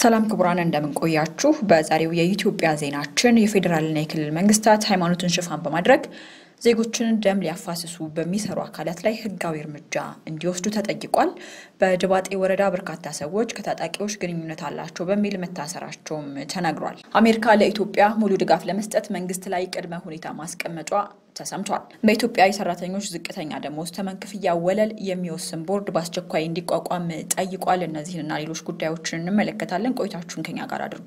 ሰላም ክቡራን እንደምንቆያችሁ። በዛሬው የኢትዮጵያ ዜናችን የፌዴራልና የክልል መንግስታት ሃይማኖትን ሽፋን በማድረግ ዜጎችን ደም ሊያፋስሱ በሚሰሩ አካላት ላይ ህጋዊ እርምጃ እንዲወስዱ ተጠይቋል። በድባጤ ወረዳ በርካታ ሰዎች ከታጣቂዎች ግንኙነት አላቸው በሚል መታሰራቸውም ተነግሯል። አሜሪካ ለኢትዮጵያ ሙሉ ድጋፍ ለመስጠት መንግስት ላይ ቅድመ ሁኔታ ማስቀመጧ ተሰምቷል። በኢትዮጵያ የሰራተኞች ዝቅተኛ ደሞዝ ተመን ክፍያ ወለል የሚወስን ቦርድ በአስቸኳይ እንዲቋቋም ጠይቋል። እነዚህንና ሌሎች ጉዳዮችን እንመለከታለን። ቆይታችሁን ከኛ ጋር አድርጉ።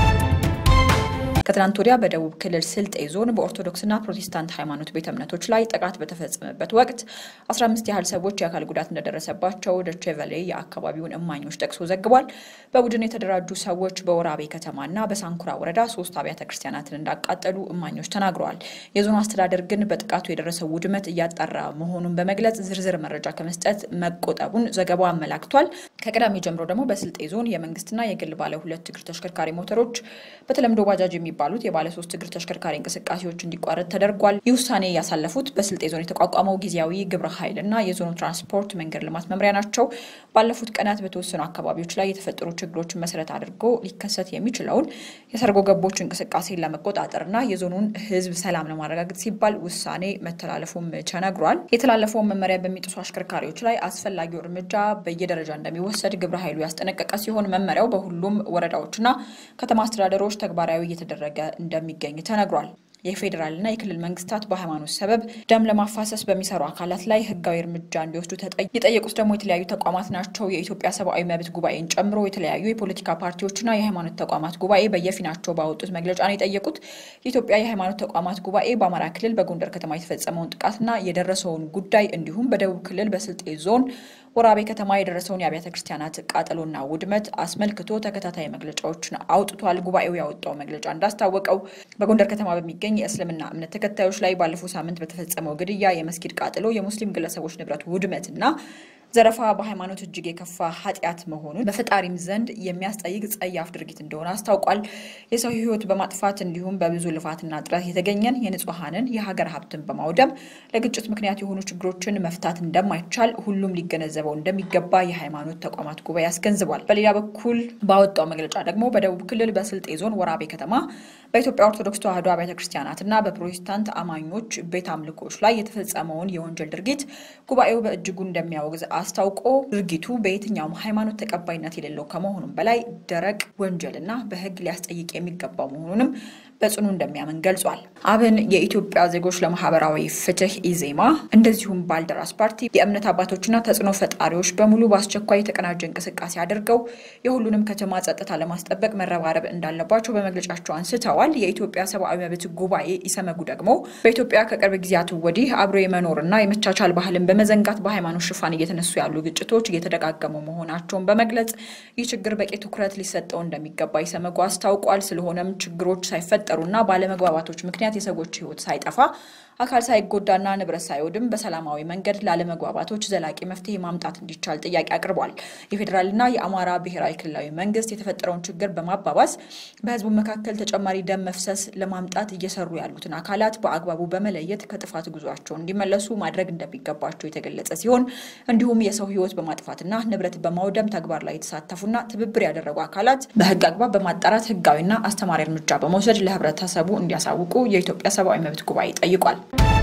ከትናንት ወዲያ በደቡብ ክልል ስልጤ ዞን በኦርቶዶክስና ፕሮቴስታንት ሃይማኖት ቤተ እምነቶች ላይ ጥቃት በተፈጸመበት ወቅት 15 ያህል ሰዎች የአካል ጉዳት እንደደረሰባቸው ዶቼ ቬለ የአካባቢውን እማኞች ጠቅሶ ዘግቧል። በቡድን የተደራጁ ሰዎች በወራቤ ከተማና በሳንኩራ ወረዳ ሶስት አብያተ ክርስቲያናትን እንዳቃጠሉ እማኞች ተናግረዋል። የዞኑ አስተዳደር ግን በጥቃቱ የደረሰው ውድመት እያጣራ መሆኑን በመግለጽ ዝርዝር መረጃ ከመስጠት መቆጠቡን ዘገባው አመላክቷል። ከቅዳሜ ጀምሮ ደግሞ በስልጤ ዞን የመንግስትና የግል ባለ ሁለት እግር ተሽከርካሪ ሞተሮች በተለምዶ ባጃጅ የሚባሉት የባለ ሶስት እግር ተሽከርካሪ እንቅስቃሴዎች እንዲቋረጥ ተደርጓል። ይህ ውሳኔ ያሳለፉት በስልጤ ዞን የተቋቋመው ጊዜያዊ ግብረ ኃይል እና የዞኑ ትራንስፖርት መንገድ ልማት መምሪያ ናቸው። ባለፉት ቀናት በተወሰኑ አካባቢዎች ላይ የተፈጠሩ ችግሮችን መሰረት አድርጎ ሊከሰት የሚችለውን የሰርጎ ገቦች እንቅስቃሴን ለመቆጣጠርና የዞኑን ሕዝብ ሰላም ለማረጋገጥ ሲባል ውሳኔ መተላለፉም ተነግሯል። የተላለፈውን መመሪያ በሚጥሱ አሽከርካሪዎች ላይ አስፈላጊው እርምጃ በየደረጃ እንደሚወሰድ ግብረ ኃይሉ ያስጠነቀቀ ሲሆን መመሪያው በሁሉም ወረዳዎችና ከተማ አስተዳደሮች ተግባራዊ እየተደረገ እንደሚገኝ ተነግሯል። የፌዴራልና የክልል መንግስታት በሃይማኖት ሰበብ ደም ለማፋሰስ በሚሰሩ አካላት ላይ ህጋዊ እርምጃ እንዲወስዱ የጠየቁት ደግሞ የተለያዩ ተቋማት ናቸው። የኢትዮጵያ ሰብአዊ መብት ጉባኤን ጨምሮ የተለያዩ የፖለቲካ ፓርቲዎችና የሃይማኖት ተቋማት ጉባኤ በየፊናቸው ባወጡት መግለጫ ነው የጠየቁት። የኢትዮጵያ የሃይማኖት ተቋማት ጉባኤ በአማራ ክልል በጎንደር ከተማ የተፈጸመውን ጥቃትና የደረሰውን ጉዳይ እንዲሁም በደቡብ ክልል በስልጤ ዞን ወራቤ ከተማ የደረሰውን የአብያተ ክርስቲያናት ቃጠሎና ውድመት አስመልክቶ ተከታታይ መግለጫዎችን አውጥቷል። ጉባኤው ያወጣው መግለጫ እንዳስታወቀው በጎንደር ከተማ በሚገኝ የእስልምና እምነት ተከታዮች ላይ ባለፈው ሳምንት በተፈጸመው ግድያ፣ የመስጊድ ቃጠሎ፣ የሙስሊም ግለሰቦች ንብረት ውድመትና ዘረፋ በሃይማኖት እጅግ የከፋ ኃጢአት መሆኑን በፈጣሪም ዘንድ የሚያስጠይቅ ጸያፍ ድርጊት እንደሆነ አስታውቋል። የሰው ሕይወት በማጥፋት እንዲሁም በብዙ ልፋትና ጥረት የተገኘን የንጹሐንን የሀገር ሀብትን በማውደም ለግጭት ምክንያት የሆኑ ችግሮችን መፍታት እንደማይቻል ሁሉም ሊገነዘበው እንደሚገባ የሃይማኖት ተቋማት ጉባኤ አስገንዝቧል። በሌላ በኩል ባወጣው መግለጫ ደግሞ በደቡብ ክልል በስልጤ ዞን ወራቤ ከተማ በኢትዮጵያ ኦርቶዶክስ ተዋሕዶ አብያተ ክርስቲያናትና በፕሮቴስታንት አማኞች ቤት አምልኮች ላይ የተፈጸመውን የወንጀል ድርጊት ጉባኤው በእጅጉ እንደሚያወግዝ አስታውቆ ድርጊቱ በየትኛውም ሃይማኖት ተቀባይነት የሌለው ከመሆኑም በላይ ደረቅ ወንጀልና በሕግ ሊያስጠይቅ የሚገባው መሆኑንም በጽኑ እንደሚያምን ገልጿል። አብን፣ የኢትዮጵያ ዜጎች ለማህበራዊ ፍትህ ኢዜማ፣ እንደዚሁም ባልደራስ ፓርቲ የእምነት አባቶችና ተጽዕኖ ፈጣሪዎች በሙሉ በአስቸኳይ የተቀናጀ እንቅስቃሴ አድርገው የሁሉንም ከተማ ጸጥታ ለማስጠበቅ መረባረብ እንዳለባቸው በመግለጫቸው አንስተዋል። የኢትዮጵያ ሰብአዊ መብት ጉባኤ ኢሰመጉ ደግሞ በኢትዮጵያ ከቅርብ ጊዜያት ወዲህ አብሮ የመኖርና የመቻቻል ባህልን በመዘንጋት በሃይማኖት ሽፋን እየተነሱ ያሉ ግጭቶች እየተደጋገሙ መሆናቸውን በመግለጽ ይህ ችግር በቂ ትኩረት ሊሰጠው እንደሚገባ ኢሰመጉ አስታውቋል። ስለሆነም ችግሮች ሳይፈጠሩና ባለመግባባቶች ምክንያት የሰዎች ሕይወት ሳይጠፋ አካል ሳይጎዳና ንብረት ሳይወድም በሰላማዊ መንገድ ላለመግባባቶች ዘላቂ መፍትሄ ማምጣት እንዲቻል ጥያቄ አቅርቧል። የፌዴራልና የአማራ ብሔራዊ ክልላዊ መንግስት የተፈጠረውን ችግር በማባባስ በህዝቡ መካከል ተጨማሪ ደም መፍሰስ ለማምጣት እየሰሩ ያሉትን አካላት በአግባቡ በመለየት ከጥፋት ጉዟቸው እንዲመለሱ ማድረግ እንደሚገባቸው የተገለጸ ሲሆን እንዲሁም የሰው ህይወት በማጥፋትና ንብረት በማውደም ተግባር ላይ የተሳተፉና ትብብር ያደረጉ አካላት በህግ አግባብ በማጣራት ህጋዊና አስተማሪ እርምጃ በመውሰድ ለህብረተሰቡ እንዲያሳውቁ የኢትዮጵያ ሰብአዊ መብት ጉባኤ ጠይቋል።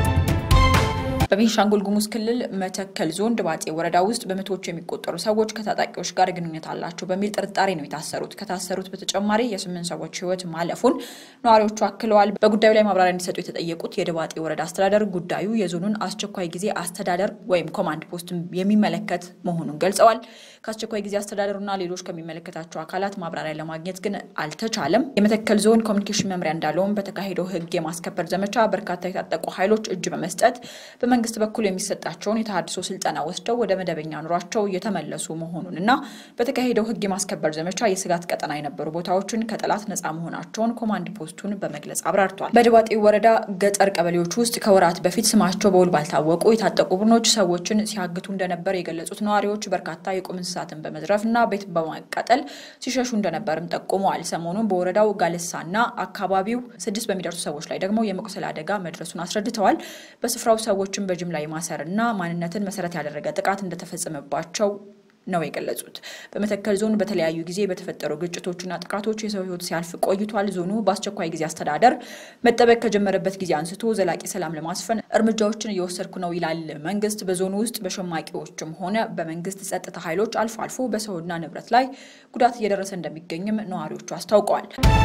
በቤንሻንጉል ጉሙዝ ክልል መተከል ዞን ድባጤ ወረዳ ውስጥ በመቶዎች የሚቆጠሩ ሰዎች ከታጣቂዎች ጋር ግንኙነት አላቸው በሚል ጥርጣሬ ነው የታሰሩት። ከታሰሩት በተጨማሪ የስምንት ሰዎች ህይወት ማለፉን ነዋሪዎቹ አክለዋል። በጉዳዩ ላይ ማብራሪያ እንዲሰጡ የተጠየቁት የድባጤ ወረዳ አስተዳደር ጉዳዩ የዞኑን አስቸኳይ ጊዜ አስተዳደር ወይም ኮማንድ ፖስት የሚመለከት መሆኑን ገልጸዋል። ከአስቸኳይ ጊዜ አስተዳደሩና ሌሎች ከሚመለከታቸው አካላት ማብራሪያ ለማግኘት ግን አልተቻለም። የመተከል ዞን ኮሚኒኬሽን መምሪያ እንዳለውም በተካሄደው ህግ የማስከበር ዘመቻ በርካታ የታጠቁ ኃይሎች እጅ በመስጠት በመንግስት በኩል የሚሰጣቸውን የተሃድሶ ስልጠና ወስደው ወደ መደበኛ ኑሯቸው እየተመለሱ መሆኑን እና በተካሄደው ህግ የማስከበር ዘመቻ የስጋት ቀጠና የነበሩ ቦታዎችን ከጠላት ነፃ መሆናቸውን ኮማንድ ፖስቱን በመግለጽ አብራርቷል። በድባጤ ወረዳ ገጠር ቀበሌዎች ውስጥ ከወራት በፊት ስማቸው በውል ባልታወቁ የታጠቁ ቡድኖች ሰዎችን ሲያግቱ እንደነበር የገለጹት ነዋሪዎች በርካታ የቁም እንስሳትን በመዝረፍ እና ቤት በማቃጠል ሲሸሹ እንደነበርም ጠቁመዋል። ሰሞኑን በወረዳው ጋልሳና አካባቢው ስድስት በሚደርሱ ሰዎች ላይ ደግሞ የመቁሰል አደጋ መድረሱን አስረድተዋል። በስፍራው ሰዎችን በጅምላ የማሰር እና ማንነትን መሰረት ያደረገ ጥቃት እንደተፈጸመባቸው ነው የገለጹት። በመተከል ዞን በተለያዩ ጊዜ በተፈጠሩ ግጭቶችና ጥቃቶች የሰው ሕይወት ሲያልፍ ቆይቷል። ዞኑ በአስቸኳይ ጊዜ አስተዳደር መጠበቅ ከጀመረበት ጊዜ አንስቶ ዘላቂ ሰላም ለማስፈን እርምጃዎችን እየወሰድኩ ነው ይላል መንግስት። በዞኑ ውስጥ በሸማቂዎችም ሆነ በመንግስት ጸጥታ ኃይሎች አልፎ አልፎ በሰውና ንብረት ላይ ጉዳት እየደረሰ እንደሚገኝም ነዋሪዎቹ አስታውቀዋል።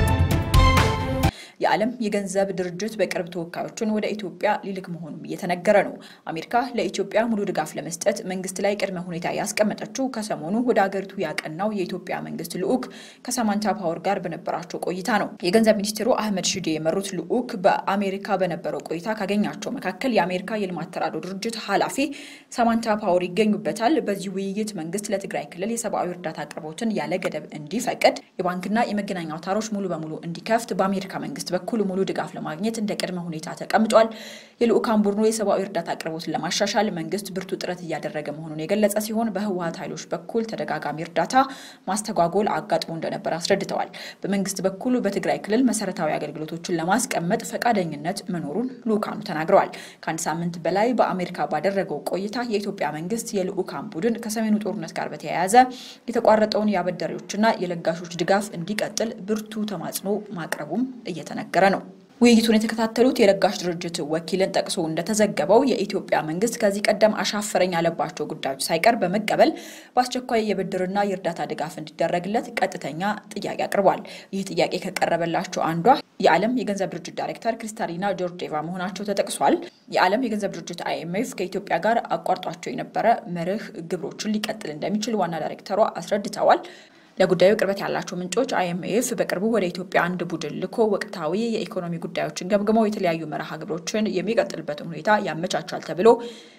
የዓለም የገንዘብ ድርጅት በቅርብ ተወካዮችን ወደ ኢትዮጵያ ሊልክ መሆኑም እየተነገረ ነው። አሜሪካ ለኢትዮጵያ ሙሉ ድጋፍ ለመስጠት መንግስት ላይ ቅድመ ሁኔታ ያስቀመጠችው ከሰሞኑ ወደ አገሪቱ ያቀናው የኢትዮጵያ መንግስት ልዑክ ከሳማንታ ፓወር ጋር በነበራቸው ቆይታ ነው። የገንዘብ ሚኒስትሩ አህመድ ሺዴ የመሩት ልዑክ በአሜሪካ በነበረው ቆይታ ካገኛቸው መካከል የአሜሪካ የልማት ተራድኦ ድርጅት ኃላፊ ሳማንታ ፓወር ይገኙበታል። በዚህ ውይይት መንግስት ለትግራይ ክልል የሰብአዊ እርዳታ አቅርቦትን ያለ ገደብ እንዲፈቅድ፣ የባንክና የመገናኛ አውታሮች ሙሉ በሙሉ እንዲከፍት በአሜሪካ መንግስት በኩል ሙሉ ድጋፍ ለማግኘት እንደ ቅድመ ሁኔታ ተቀምጧል። የልዑካን ቡድኑ የሰብአዊ እርዳታ አቅርቦትን ለማሻሻል መንግስት ብርቱ ጥረት እያደረገ መሆኑን የገለጸ ሲሆን በህወሀት ኃይሎች በኩል ተደጋጋሚ እርዳታ ማስተጓጎል አጋጥሞ እንደነበር አስረድተዋል። በመንግስት በኩል በትግራይ ክልል መሰረታዊ አገልግሎቶችን ለማስቀመጥ ፈቃደኝነት መኖሩን ልዑካኑ ተናግረዋል። ከአንድ ሳምንት በላይ በአሜሪካ ባደረገው ቆይታ የኢትዮጵያ መንግስት የልዑካን ቡድን ከሰሜኑ ጦርነት ጋር በተያያዘ የተቋረጠውን የአበዳሪዎችና የለጋሾች ድጋፍ እንዲቀጥል ብርቱ ተማጽኖ ማቅረቡም እየተነገረ ነው። ውይይቱን የተከታተሉት የለጋሽ ድርጅት ወኪልን ጠቅሶ እንደተዘገበው የኢትዮጵያ መንግስት ከዚህ ቀደም አሻፈረኝ ያለባቸው ጉዳዮች ሳይቀር በመቀበል በአስቸኳይ የብድርና የእርዳታ ድጋፍ እንዲደረግለት ቀጥተኛ ጥያቄ አቅርቧል። ይህ ጥያቄ ከቀረበላቸው አንዷ የዓለም የገንዘብ ድርጅት ዳይሬክተር ክሪስታሊና ጆርጂቫ መሆናቸው ተጠቅሷል። የዓለም የገንዘብ ድርጅት አይኤምኤፍ ከኢትዮጵያ ጋር አቋርጧቸው የነበረ መርህ ግብሮችን ሊቀጥል እንደሚችል ዋና ዳይሬክተሯ አስረድተዋል። ለጉዳዩ ቅርበት ያላቸው ምንጮች አይኤምኤፍ በቅርቡ ወደ ኢትዮጵያ አንድ ቡድን ልኮ ወቅታዊ የኢኮኖሚ ጉዳዮችን ገምግመው የተለያዩ መርሃ ግብሮችን የሚቀጥልበትን ሁኔታ ያመቻቻል ተብሎ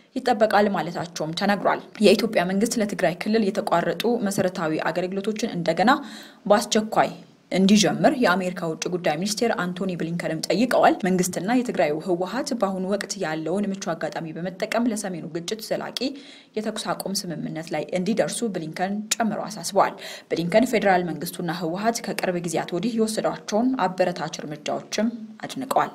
ይጠበቃል ማለታቸውም ተነግሯል። የኢትዮጵያ መንግስት ለትግራይ ክልል የተቋረጡ መሰረታዊ አገልግሎቶችን እንደገና በአስቸኳይ እንዲጀምር የአሜሪካ ውጭ ጉዳይ ሚኒስቴር አንቶኒ ብሊንከንም ጠይቀዋል። መንግስትና የትግራዩ ህወሀት በአሁኑ ወቅት ያለውን ምቹ አጋጣሚ በመጠቀም ለሰሜኑ ግጭት ዘላቂ የተኩስ አቁም ስምምነት ላይ እንዲደርሱ ብሊንከን ጨምረው አሳስበዋል። ብሊንከን ፌዴራል መንግስቱና ህወሀት ከቅርብ ጊዜያት ወዲህ የወሰዷቸውን አበረታች እርምጃዎችም አድንቀዋል።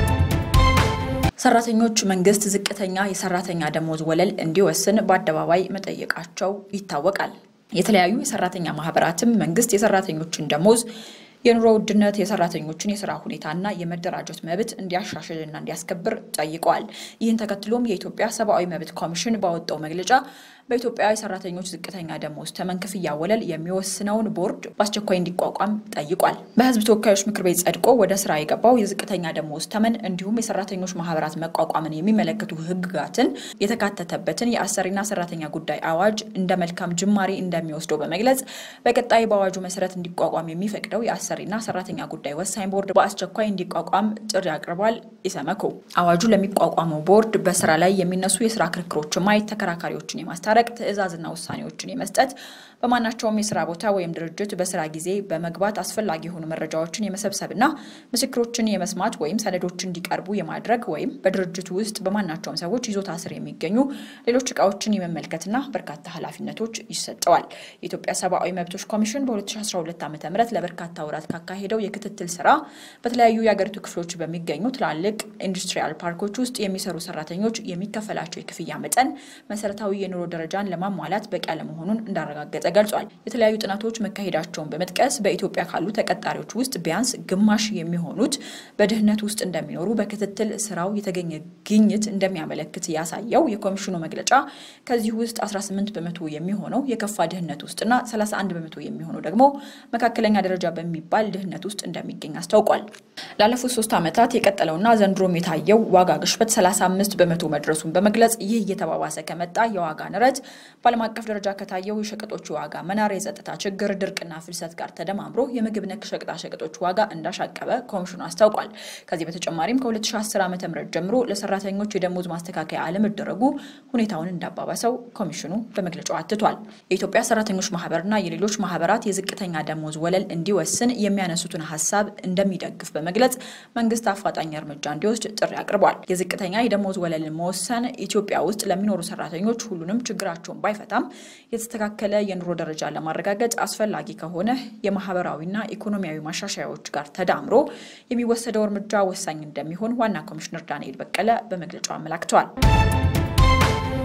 ሰራተኞች መንግስት ዝቅተኛ የሰራተኛ ደሞዝ ወለል እንዲወስን በአደባባይ መጠየቃቸው ይታወቃል። የተለያዩ የሰራተኛ ማህበራትም መንግስት የሰራተኞችን ደሞዝ የኑሮ ውድነት የሰራተኞችን የስራ ሁኔታና የመደራጀት መብት እንዲያሻሽልና እንዲያስከብር ጠይቀዋል። ይህን ተከትሎም የኢትዮጵያ ሰብአዊ መብት ኮሚሽን ባወጣው መግለጫ በኢትዮጵያ የሰራተኞች ዝቅተኛ ደሞዝ ተመን ክፍያ ወለል የሚወስነውን ቦርድ በአስቸኳይ እንዲቋቋም ጠይቋል። በህዝብ ተወካዮች ምክር ቤት ጸድቆ ወደ ስራ የገባው የዝቅተኛ ደሞዝ ተመን እንዲሁም የሰራተኞች ማህበራት መቋቋምን የሚመለከቱ ህግጋትን የተካተተበትን የአሰሪና ሰራተኛ ጉዳይ አዋጅ እንደ መልካም ጅማሬ እንደሚወስደው በመግለጽ በቀጣይ በአዋጁ መሰረት እንዲቋቋም የሚፈቅደው የአሰሪና ሰራተኛ ጉዳይ ወሳኝ ቦርድ በአስቸኳይ እንዲቋቋም ጥሪ አቅርቧል። ኢሰመኮ አዋጁ ለሚቋቋመው ቦርድ በስራ ላይ የሚነሱ የስራ ክርክሮችን ማየት፣ ተከራካሪዎችን የማስታ ረቅ ትዕዛዝና ውሳኔዎችን የመስጠት በማናቸውም የስራ ቦታ ወይም ድርጅት በስራ ጊዜ በመግባት አስፈላጊ የሆኑ መረጃዎችን የመሰብሰብና ምስክሮችን የመስማት ወይም ሰነዶች እንዲቀርቡ የማድረግ ወይም በድርጅቱ ውስጥ በማናቸውም ሰዎች ይዞታ ስር የሚገኙ ሌሎች እቃዎችን የመመልከትና በርካታ ኃላፊነቶች ይሰጠዋል። የኢትዮጵያ ሰብአዊ መብቶች ኮሚሽን በ2012 ዓ ም ለበርካታ ወራት ካካሄደው የክትትል ስራ በተለያዩ የአገሪቱ ክፍሎች በሚገኙ ትላልቅ ኢንዱስትሪያል ፓርኮች ውስጥ የሚሰሩ ሰራተኞች የሚከፈላቸው የክፍያ መጠን መሰረታዊ የኑሮ ደረጃን ለማሟላት በቂ አለመሆኑን እንዳረጋገጠ ገልጿል። የተለያዩ ጥናቶች መካሄዳቸውን በመጥቀስ በኢትዮጵያ ካሉ ተቀጣሪዎች ውስጥ ቢያንስ ግማሽ የሚሆኑት በድህነት ውስጥ እንደሚኖሩ በክትትል ስራው የተገኘ ግኝት እንደሚያመለክት ያሳየው የኮሚሽኑ መግለጫ ከዚህ ውስጥ 18 በመቶ የሚሆነው የከፋ ድህነት ውስጥና 31 በመቶ የሚሆነው ደግሞ መካከለኛ ደረጃ በሚባል ድህነት ውስጥ እንደሚገኝ አስታውቋል። ላለፉት ሶስት ዓመታት የቀጠለውና ዘንድሮም የታየው ዋጋ ግሽበት 35 በመቶ መድረሱን በመግለጽ ይህ እየተባባሰ ከመጣ የዋጋ ንረት በዓለም አቀፍ ደረጃ ከታየው የሸቀጦች ዋጋ መናር፣ የጸጥታ ችግር፣ ድርቅና ፍልሰት ጋር ተደማምሮ የምግብ ነክ ሸቀጣ ሸቀጦች ዋጋ እንዳሻቀበ ኮሚሽኑ አስታውቋል። ከዚህ በተጨማሪም ከ2010 ዓ ም ጀምሮ ለሰራተኞች የደሞዝ ማስተካከያ አለመደረጉ ሁኔታውን እንዳባባሰው ኮሚሽኑ በመግለጫው አትቷል። የኢትዮጵያ ሰራተኞች ማህበርና የሌሎች ማህበራት የዝቅተኛ ደሞዝ ወለል እንዲወስን የሚያነሱትን ሀሳብ እንደሚደግፍ በመግለጽ መንግስት አፋጣኝ እርምጃ እንዲወስድ ጥሪ አቅርቧል። የዝቅተኛ የደሞዝ ወለልን መወሰን ኢትዮጵያ ውስጥ ለሚኖሩ ሰራተኞች ሁሉንም ችግራቸውን ባይፈታም የተስተካከለ የኑሮ ደረጃ ለማረጋገጥ አስፈላጊ ከሆነ የማህበራዊና ኢኮኖሚያዊ ማሻሻያዎች ጋር ተዳምሮ የሚወሰደው እርምጃ ወሳኝ እንደሚሆን ዋና ኮሚሽነር ዳንኤል በቀለ በመግለጫው አመላክተዋል።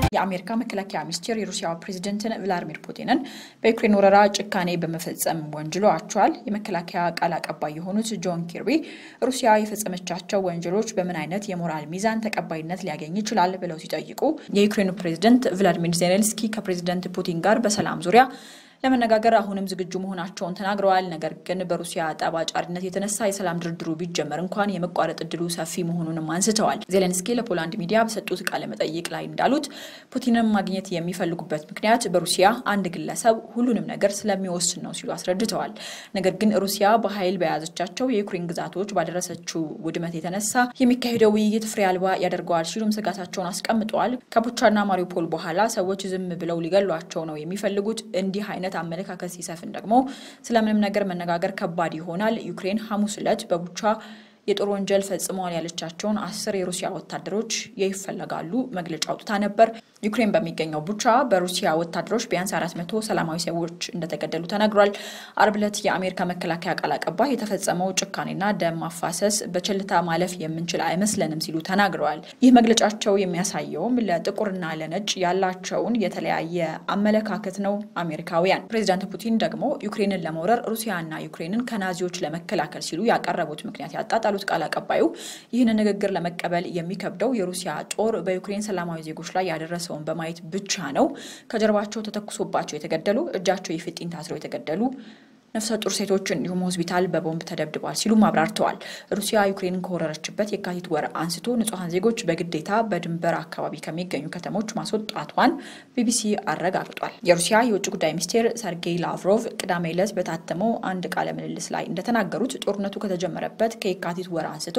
የአሜሪካ መከላከያ ሚኒስቴር የሩሲያ ፕሬዚደንትን ቭላዲሚር ፑቲንን በዩክሬን ወረራ ጭካኔ በመፈጸም ወንጅሏቸዋል። የመከላከያ ቃል አቀባይ የሆኑት ጆን ኪርቢ ሩሲያ የፈጸመቻቸው ወንጀሎች በምን አይነት የሞራል ሚዛን ተቀባይነት ሊያገኝ ይችላል ብለው ሲጠይቁ የዩክሬኑ ፕሬዚደንት ቭላዲሚር ዜሌንስኪ ከፕሬዚደንት ፑቲን ጋር በሰላም ዙሪያ ለመነጋገር አሁንም ዝግጁ መሆናቸውን ተናግረዋል። ነገር ግን በሩሲያ ጠብ አጫሪነት የተነሳ የሰላም ድርድሩ ቢጀመር እንኳን የመቋረጥ እድሉ ሰፊ መሆኑንም አንስተዋል። ዜሌንስኪ ለፖላንድ ሚዲያ በሰጡት ቃለ መጠይቅ ላይ እንዳሉት ፑቲንን ማግኘት የሚፈልጉበት ምክንያት በሩሲያ አንድ ግለሰብ ሁሉንም ነገር ስለሚወስን ነው ሲሉ አስረድተዋል። ነገር ግን ሩሲያ በኃይል በያዘቻቸው የዩክሬን ግዛቶች ባደረሰችው ውድመት የተነሳ የሚካሄደው ውይይት ፍሬ አልባ ያደርገዋል ሲሉም ስጋታቸውን አስቀምጠዋል። ከቡቻና ማሪውፖል በኋላ ሰዎች ዝም ብለው ሊገሏቸው ነው የሚፈልጉት እንዲህ አይነት አመለካከት ሲሰፍን ደግሞ ስለምንም ነገር መነጋገር ከባድ ይሆናል። ዩክሬን ሐሙስ ዕለት በቡቻ የጦር ወንጀል ፈጽመዋል ያለቻቸውን አስር የሩሲያ ወታደሮች ይፈለጋሉ መግለጫ አውጥታ ነበር። ዩክሬን በሚገኘው ቡቻ በሩሲያ ወታደሮች ቢያንስ አራት መቶ ሰላማዊ ሰዎች እንደተገደሉ ተነግሯል። አርብ ዕለት የአሜሪካ መከላከያ ቃል አቀባይ የተፈጸመው ጭካኔና ደም ማፋሰስ በቸልታ ማለፍ የምንችል አይመስለንም ሲሉ ተናግረዋል። ይህ መግለጫቸው የሚያሳየውም ለጥቁርና ለነጭ ያላቸውን የተለያየ አመለካከት ነው። አሜሪካውያን ፕሬዚዳንት ፑቲን ደግሞ ዩክሬንን ለመውረር ሩሲያና ዩክሬንን ከናዚዎች ለመከላከል ሲሉ ያቀረቡት ምክንያት ያጣጣሉት ቃል አቀባዩ ይህንን ንግግር ለመቀበል የሚከብደው የሩሲያ ጦር በዩክሬን ሰላማዊ ዜጎች ላይ ያደረሰውን በማየት ብቻ ነው። ከጀርባቸው ተተኩሶባቸው የተገደሉ፣ እጃቸው የፊጢን ታስረው የተገደሉ ነፍሰ ጡር ሴቶች እንዲሁም ሆስፒታል በቦምብ ተደብድበዋል ሲሉም አብራርተዋል። ሩሲያ ዩክሬንን ከወረረችበት የካቲት ወር አንስቶ ንጹሐን ዜጎች በግዴታ በድንበር አካባቢ ከሚገኙ ከተሞች ማስወጣቷን ቢቢሲ አረጋግጧል። የሩሲያ የውጭ ጉዳይ ሚኒስቴር ሰርጌይ ላቭሮቭ ቅዳሜ ዕለት በታተመው አንድ ቃለ ምልልስ ላይ እንደተናገሩት ጦርነቱ ከተጀመረበት ከየካቲት ወር አንስቶ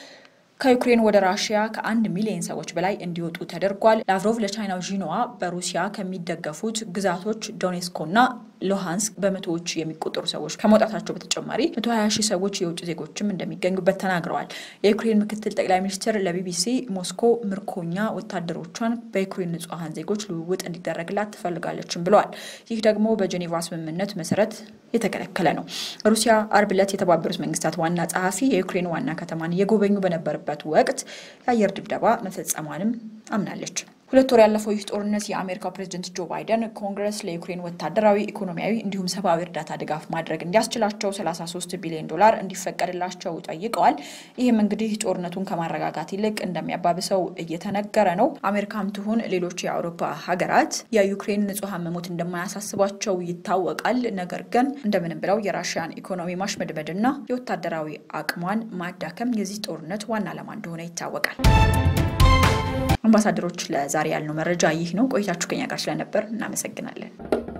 ከዩክሬን ወደ ራሽያ ከአንድ ሚሊዮን ሰዎች በላይ እንዲወጡ ተደርጓል። ላቭሮቭ ለቻይናው ዢንዋ በሩሲያ ከሚደገፉት ግዛቶች ዶኔስኮና ሉሃንስክ በመቶዎች የሚቆጠሩ ሰዎች ከመውጣታቸው በተጨማሪ 120 ሺህ ሰዎች የውጭ ዜጎችም እንደሚገኙበት ተናግረዋል። የዩክሬን ምክትል ጠቅላይ ሚኒስትር ለቢቢሲ ሞስኮ ምርኮኛ ወታደሮቿን በዩክሬን ንጹሐን ዜጎች ልውውጥ እንዲደረግላት ትፈልጋለችም ብለዋል። ይህ ደግሞ በጄኔቫ ስምምነት መሰረት የተከለከለ ነው። ሩሲያ አርብ ዕለት የተባበሩት መንግስታት ዋና ጸሐፊ የዩክሬን ዋና ከተማን እየጎበኙ በነበረበት ወቅት የአየር ድብደባ መፈጸሟንም አምናለች። ሁለት ወር ያለፈው ይህ ጦርነት የአሜሪካው ፕሬዝደንት ጆ ባይደን ኮንግረስ ለዩክሬን ወታደራዊ፣ ኢኮኖሚያዊ እንዲሁም ሰብአዊ እርዳታ ድጋፍ ማድረግ እንዲያስችላቸው 33 ቢሊዮን ዶላር እንዲፈቀድላቸው ጠይቀዋል። ይህም እንግዲህ ጦርነቱን ከማረጋጋት ይልቅ እንደሚያባብሰው እየተነገረ ነው። አሜሪካም ትሁን ሌሎች የአውሮፓ ሀገራት የዩክሬን ንጹሐን መሞት እንደማያሳስባቸው ይታወቃል። ነገር ግን እንደምንም ብለው የራሽያን ኢኮኖሚ ማሽመድመድና የወታደራዊ አቅሟን ማዳከም የዚህ ጦርነት ዋና ዓላማ እንደሆነ ይታወቃል። አምባሳደሮች ለዛሬ ያልነው መረጃ ይህ ነው። ቆይታችሁ ከኛ ጋር ስለነበር እናመሰግናለን።